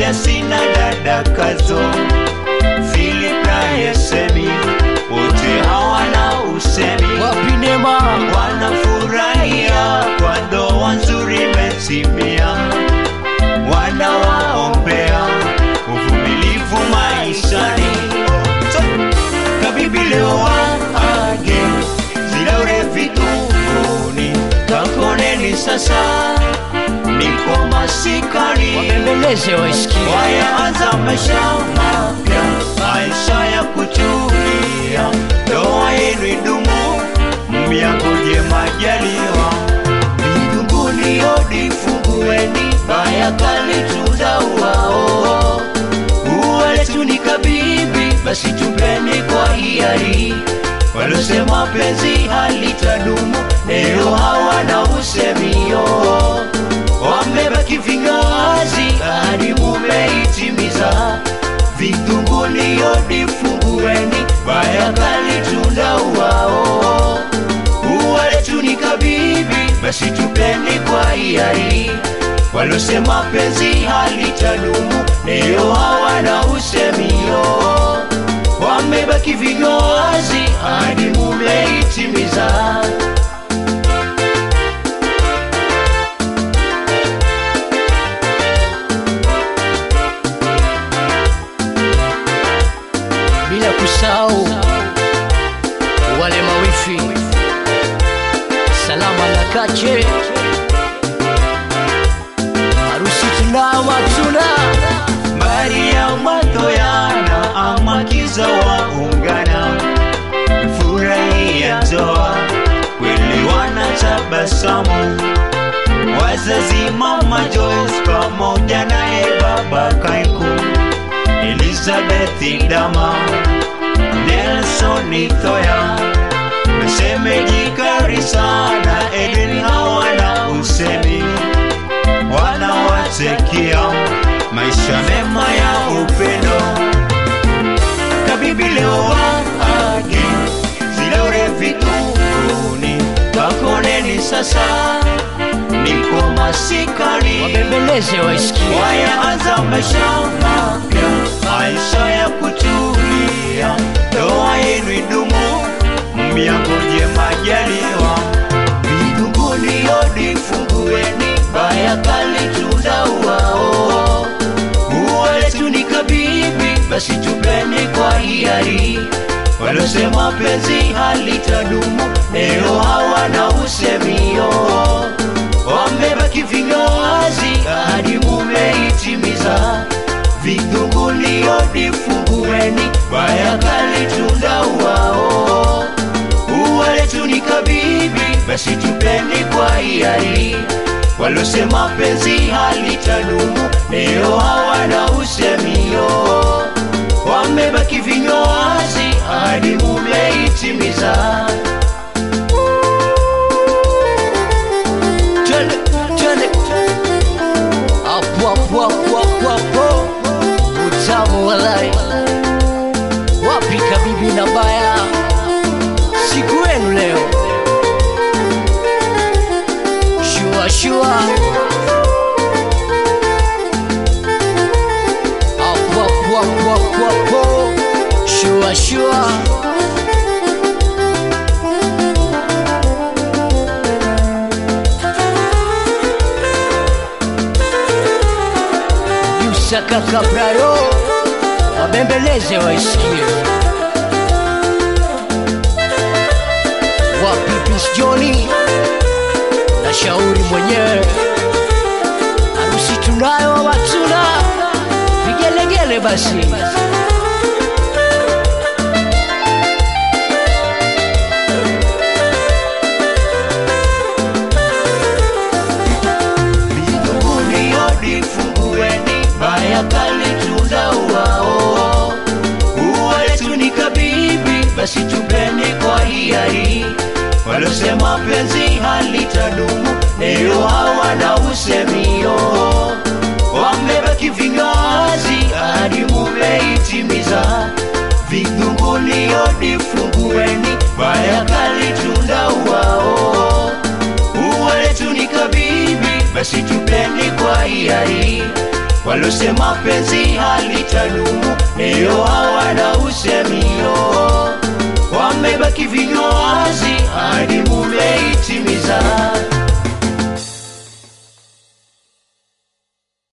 sina dada kazo Philip na Yesemi wote hawana usemi wapi Neema wanafurahia kwa ndoa nzuri imetimia, wanawaombea uvumilivu maishani. Kabibi leo waage zilaure vitunguni, kakoneni sasa niko masikani wabembeleze waisikie wayaanza maisha mapya, maisha ya kutulia, ndoa yenu idumu, myangoje majaliwa. Mbinguni hodi fungueni, baya kali tutauao. Ua letu ni kabibi, basi tupeni kwa hiari. Walosema penzi halitadumu, leo hawana usemio wamebaki vingazi hadi mumeitimiza. Vitunguni hodi fungueni, baya kali tunda uwao. Ua letu ni kabibi, basi tupeni kwa hiari. Walosema penzi halitadumu, leo hawana usemio. Wamebaki vingazi hadi mumeitimiza. bila kusahau wale mawifi salama na kache harusi tunao matuna Maria Matoyana amakiza waungana furahia ndoa kweli wanatabasamu wazazi mama Joyce pamoja naye baba Kaiku Elizabeth Dama Nelson Thoya msemeji Karisa na Eden hawana usemi wanawatakia maisha mema ya upendo. Kabibi leo waage zilaure vitunguni, kakoneni sasa, niko masikani wabembeleze waisikie wayaanza maisha mapya, maisha ya kutulia, ndoa yenu idumu, myangoje majaliwa. Mbinguni hodi fungueni, baya kali tunda uwao. Ua letu ni kabibi, basi tupeni kwa hiari. Walosema penzi halitadumu, leo hawana usemio wamebaki vingazi hadi mumeitimiza. Vitunguni hodi fungueni, baya kali tunda uwao. Ua letu ni kabibi, basi tupeni kwa hiari. Walosema penzi halitadumu, leo hawana usemio. Wamebaki vingazi hadi mumeitimiza. twende twende hapo hapo hapo hapo hapo utamu walai wapi kabibi na baya siku yenu leo shua shua hapo hapo hapo hapo hapo shua shua Yusaka Kabraro wabembeleze waisikie wapi Prince Johnny na shauri mwenyewe harusi tunayo watuna vigelegele basi Mbinguni hodi fungueni, baya kali tunda uwao. Ua letu ni kabibi, basi tupeni kwa hiari. Walosema penzi halitadumu, leo hawana usemio. Wamebaki vingazi hadi mumeitimiza. Vitunguni hodi fungueni, baya kali tunda uwao. Ua letu ni kabibi, basi tupeni kwa hiari. walosema penzi halitadumu leo hawana usemio wamebaki vinywa wazi hadi